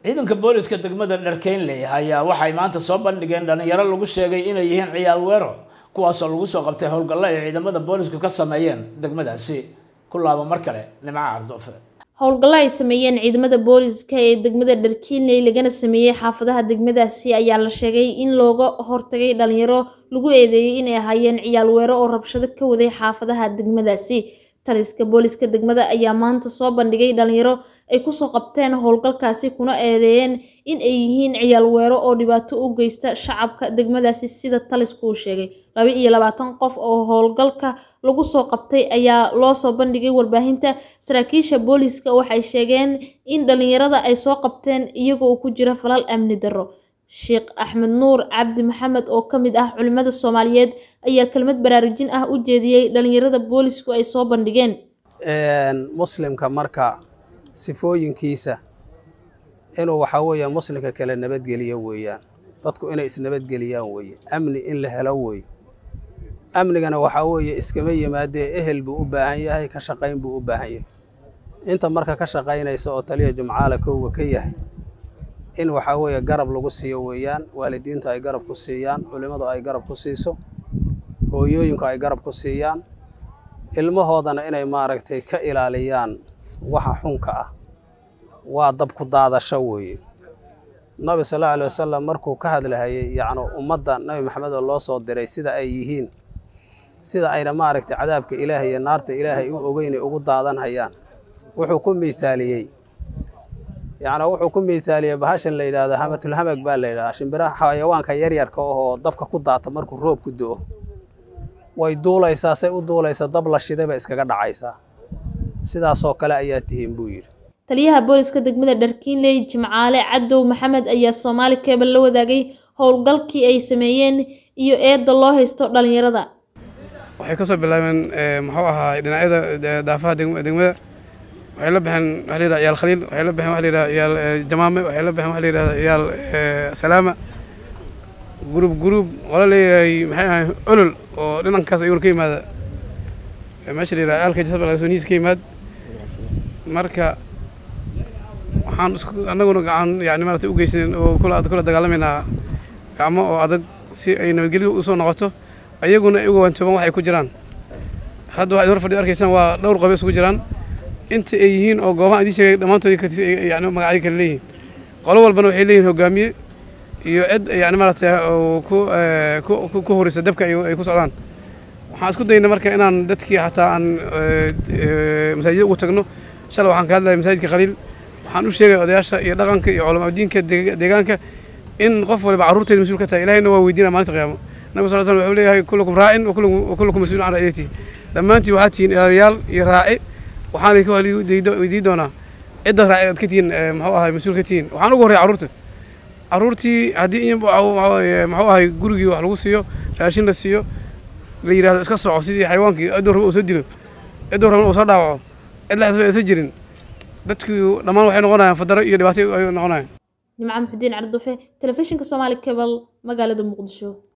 ciidanka booliska degmada dharkeynley ayaa waxay maanta soo bandhigeen dhalinyaro lagu sheegay inay yihiin ciyaal weero kuwaasoo lagu soo qabtay howlgallo ay ciidamada boolisku ka sameeyeen degmadaasi ku laabo mar kale nimco cardoofe howlgallo ay sameeyeen ciidamada booliska ee degmada dharkiinley lagana sameeyey xaafadaha degmadaasi ayaa la sheegay in looga hortagay dhalinyaro lagu eedeeyey inay ahaayeen ciyaal weero oo rabshado ka waday xaafadaha degmadaasi taliska booliska degmada ayaa maanta soo bandhigay dhalinyaro ay kusoo qabteen howlgalkaasi kuna eedeeyeen in ay yihiin ciyaal weero oo dhibaato u geysta shacabka degmadaasi sida talisku uu sheegay laba iyo labaatan qof oo howlgalka lagu soo qabtay ayaa loo soo bandhigay warbaahinta saraakiisha booliska waxay sheegeen in dhalinyarada ay soo qabteen iyagoo ku jira falal amni darro sheekh axmed nuur cabdi maxamed oo ka mid ah culimada soomaaliyeed ayaa kelmad baraarujin ah u jeediyey dhalinyarada boolisku ay soo bandhigeen muslimka marka sifooyinkiisa inuu waxaa weeye muslimka kale nabadgeliyo weeyaan dadku inay isnabadgeliyaan weeye amni in la helo weeye amnigana waxaa weeye iskama yimaadee ehel buu u baahan yahay ka shaqayn buu u baahan yahay inta marka ka shaqaynaysa oo taliya jumcaale kowga ka yahay in waxaa weeye garab lagu siiyo weeyaan waalidiintu ay garab ku siiyaan culimmadu ay garab ku siiso hooyooyinku ay garab ku siiyaan ilmahoodana inay maaragtay ka ilaaliyaan waxa xunka ah waa dab ku daadasho weeye nabi sal alla alay wasalam markuu ka hadlahayay yacni ummadda nabi maxamed oo loo soo diray sida ay yihiin sida ayna maaragtay cadaabka ilaahay iyo naarta ilaahay u ogeynay ugu daadanhayaan wuxuu ku miithaaliyey yacni wuxuu ku miithaaliyey bahashan la yidhaahdo hamatulhamag baa la yidhahdaa shimbiraha xayawaanka yaryarka ahoo dabka ku daata markuu roob ku do-o way duulaysaa say u duulaysa dab la shiday bay iskaga dhacaysaa sidaasoo kale ayaa tihiin buu yidhi taliyaha booliska degmada dharkiinley jimcaale cadow maxamed ayaa soomaali keebal la wadaagay howlgalkii ay sameeyeen iyo eedda loo haysto dhalinyarada waxay kasoo bilaabeen muxuu ahaa dhinacyada daafaha degmada waxay la baxeen waxa la yidhaha iyaal khaliil waxay la baxeen waxa la yidhaha iyaal jamaame waxay la baxeen waxa la yidhahda iyaal salaama gurub gurub wala leeyahay maxay ahay olol oo dhinankaas ayuuna ka yimaada meesha la yidhaha aalka jasab lagasoniis ka yimaad marka waxaan isku annaguna gacan yani maarata u geysan oo kula kula dagaalamaynaa gacmo oo adag si ay nabadgelyo usoo noqoto ayaguna ay uga waantooban waxay ku jiraan hadda waxaad hor fadhi arkaysaan waa dhowr qobe isugu jiraan inta ay yihiin oo goobahan idiin sheegay dhammaantood yani magacyo kale leeyihiin qolo walbana waxay leeyihin hogaamiye iyo cid yani maaragtay ku ku horeysa dabka ay ku socdaan waxaan isku dayna marka inaan dadkii xataa aan masaajida ugu tagno shalay waxaan ka hadlaya masaajidka khaliil waxaan u sheegaya odayaasha iyo dhaqanka iyo culama diinka deegaanka in qof waliba carruurteeda mas-uul ka tahay ilahayna waa weydiinaya maalinta qiyaamo nabi sal slam wuxuu leeyahay kullukum raacin wa kullukum mas-uulun can ra'yatihi dhammaantiin waxaad tihiin ilaaliyaal iyo raaci waxaana ka weydiin doonaa cidda raaci aad ka tihiin muxuu ahay mas-uul ka tihiin waxaan ugu horreya carruurta carruurtii haddii muxuu ahay gurigii wax lagu siiyo raashin la siiyo la yidhahdo iska soco sidii xayawaankii ciduu raba uu soo dilo ciduu rabana uu soo dhaawaco cid la xisba aysan jirin dadkii dhammaan waxay noqonayaan fadaro iyo dhibaato ay noqonayaan nimco maxudiin cardufe telefishinka soomaali cebal magaalada muqdisho